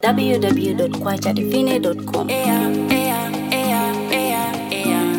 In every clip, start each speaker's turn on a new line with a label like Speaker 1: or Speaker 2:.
Speaker 1: www.kwajadivine.com.
Speaker 2: Yeah, yeah, yeah, yeah, yeah.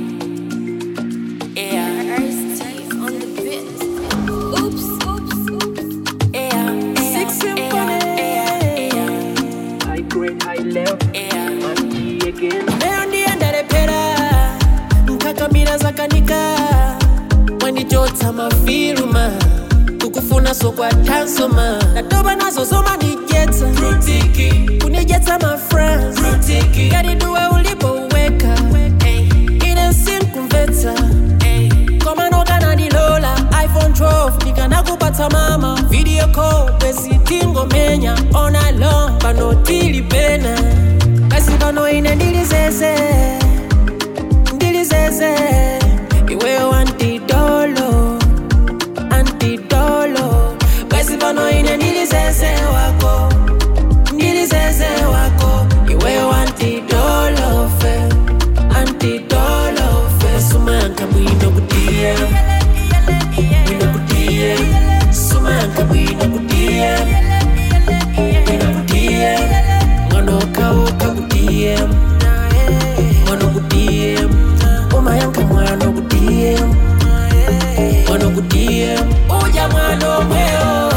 Speaker 2: Yeah. on the beat. Oops, oops, oops. Yeah, yeah,
Speaker 3: Six symphony.
Speaker 2: yeah, yeah,
Speaker 3: High grade, high level,
Speaker 2: yeah.
Speaker 3: Mandi again.
Speaker 4: lero ndiyendalepera nkakamira zakanika wandichotsa mafiluma kukufuna sokwa tansoma ndatoba nazo zoma ndijetsa kunijetsa mafriends kadiduwe ulipo uweka ine sinkumvetsa komano kanandilola iphone 12 ndikanakupatsa mama video call bwezi tingomenya ona long pano tili pena basi pano ine ndilizeze ndilizeze iweyo antidolo antidolo basi pano ine ndilizeze wako ndilizeze wako iweyo antidolo fe antidolo fe sumanka bwino kutiye bwino kutiye sumanka bwino kutiye bwino kutiye mwana okawuka kutiye mwana kutiye umayanka mwana kutiye mwana kutiye uja mwana omweo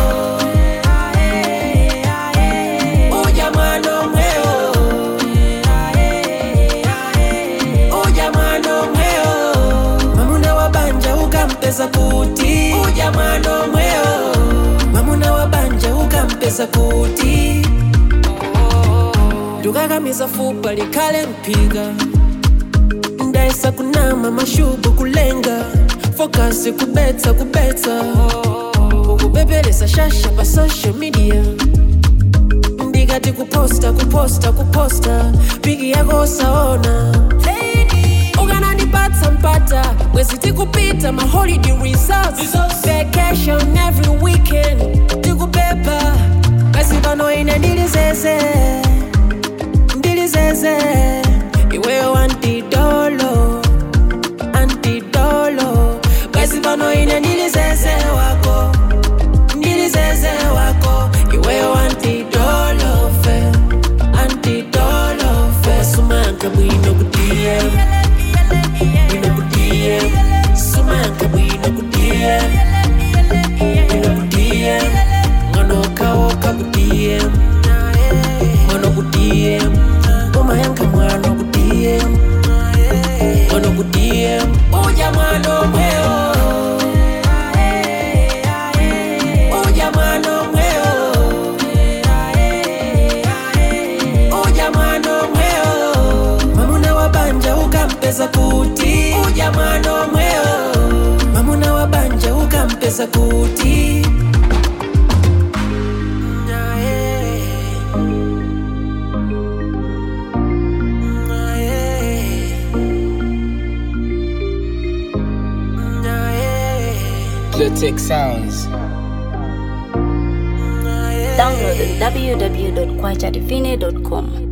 Speaker 4: uja mwana omweo uja mwana omweo mamuna wa banja ukampesa kuti uja mwana omweo mamuna wa banja ukampesa kuti ndukakamiza fupa likhale mphika ndayesa kunama mashubu kulenga fokasi kubetsa kubetsa ukupepelesa shasha pa social media ndikati kuposta kuposta kuposta piki yako usaona ukanandipatsa mpata bwezi tikupita maholiday results vacation every weekend tikupepa basi pano ine ndilizeze ndilizeze iweyo antidolo antidolo basi pano ine ndilizeze wako ndilizeze wako iweyo antidolo fe antidolo fe sumanka bwino kutiye bwino kutiye sumanka bwino kutiye bwino kutiye ngono kawoka kutiye ngono kutiye umayanka mwana kutiye ngono kutiye uja mwana omweo uja mwana omweo uja mwana omweo mamuna wa banja ukampesa kuti uja mwana omweo mamuna wa banja ukampesa kuti
Speaker 5: Clitic Sounds.
Speaker 1: Download on www.kwajadivine.com.